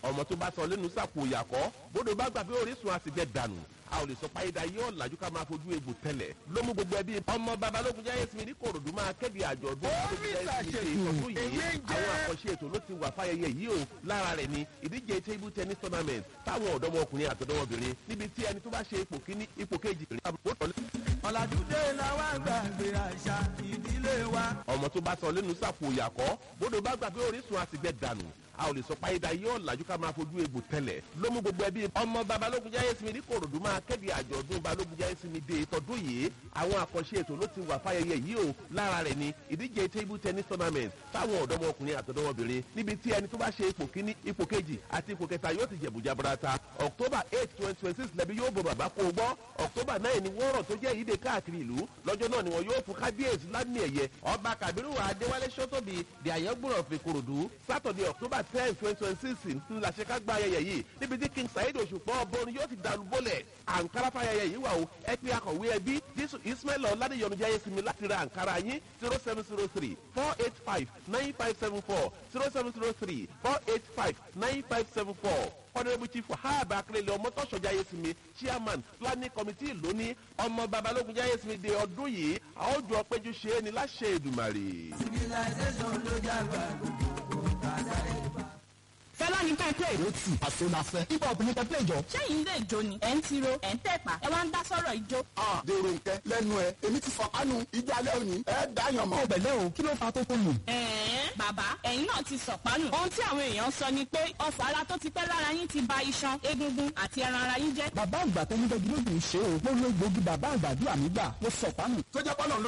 ọmọ tó bá sọ lẹ́nu sàpò ìyàkọ́ bódò bá gbà pé orísun àsìjẹ dànù a ò lè sọ páyédà yóò làjú ká máa fojú egbò tẹ́lẹ̀ ló mú gbogbo ẹbí ọmọ babalógun jáyé sinmi ní kòròdú máa kéde àjọ̀dún ìtọ́jú yìí àwọn àkànṣe ètò ló ti wà fáyẹyẹ yìí o lára rẹ̀ ni ìdíje table tennis tournament táwọn ọ̀dọ́mọkùnrin àtọ̀dọ́mọbìnrin níbi tí ẹni tó bá ṣe ipò kíní ipò kejì rìn àbúrò tọ́lẹ̀. ọ̀làdúndé làwọn àgbàgbé àṣà ìdílé wa. ọmọ tó bá sọ lẹ́nu sàpò ìyàkọ́ bódò bá gbà pé orísun àsìgbẹ́ dànù a ò lè sọ páyédà yóò làjú ká máa fojú egbò tẹ́lẹ̀ ló mú gbogbo ẹbí ọmọ babalógun jáyé sinmi ní kòròdú máa kéde àjọ̀dún balógun jáyé sinmi dé tọdún yìí àwọn àkànṣe ètò ló ti wà fáyẹyẹ yìí o lára rẹ̀ ni ìdíje table tennis tournament táwọn ọ̀dọ́mọkùnrin àtọ̀dọ́mọbìnrin níbi tí ẹni tó bá ṣe ipò kíní ipò kejì àti ipò kẹta yóò ti jẹ̀bù jaburata october eight twenty twenty six lẹ́bi yóò bọ bàbá kó o gbọ́ october nine ni wọ́rọ̀ tó jẹ́ ìdè káàkiri ìlú lọ́jọ́ náà ni wọ́n yóò fún kábíyèsí lámì ẹ̀yẹ ọba kabiru adéwálé sọ́tòbí di àyẹ́gbọ̀rọ̀ fi korodu saturday october ten twenty twenty six ńlá ṣe ká gba ayẹyẹ yìí níbi tí king saheed òṣùpọ̀ ọbọ̀rin yóò ti dàlú bọ́lẹ̀ àǹkárá fàyẹyẹ yìí wà o ẹ pé akọ̀wé ẹbí jésù ismail ọ̀làdìyọ̀nù jẹ́ sinmi láti ra àǹkárá yín zero seven zero three four eight five nine five seven four zero seven zero three four eight five nine five seven four honourable chief wahab akérèlé ọmọtọ́sọ jayesimi chairman planning committee lónìí ọmọ babalógun jayesimi de ọdún yìí àwọn ojú ọpẹjú ṣe é ní láṣẹ èdùmàrè. civilization ló dàgbà gbogbo kàdáyé bá. fẹlá ní pẹpẹ ó tì àsonafẹ hip hop ní pẹpẹ ìjọ. sẹyìn lè jó ni ẹ ń tiro ẹ ń tẹpa ẹ wá ń dá sọrọ ìjó. a dèrò nkẹ lẹnu ẹ èmi ti fọkànù ìjọ alẹ òní ẹ dáyàn mọ. ọbẹ̀lẹ̀ o kí ló fa tó tó nù. ẹ̀ẹ́n bàbá ẹ̀yin náà ti sọ̀pánù. ohun tí àwọn èèyàn sọ ni pé ọfọ̀ ara tó ti pẹ́ lára yín ti ba iṣan egungun àti ẹran ara yín jẹ́. bàbá àgbà tó ń gbẹgi lóògùn ṣe o mo lo gbòógì bàbá àgbàdo àmì gbà mo sọ pánù. tó jẹ́ pọ́nà ló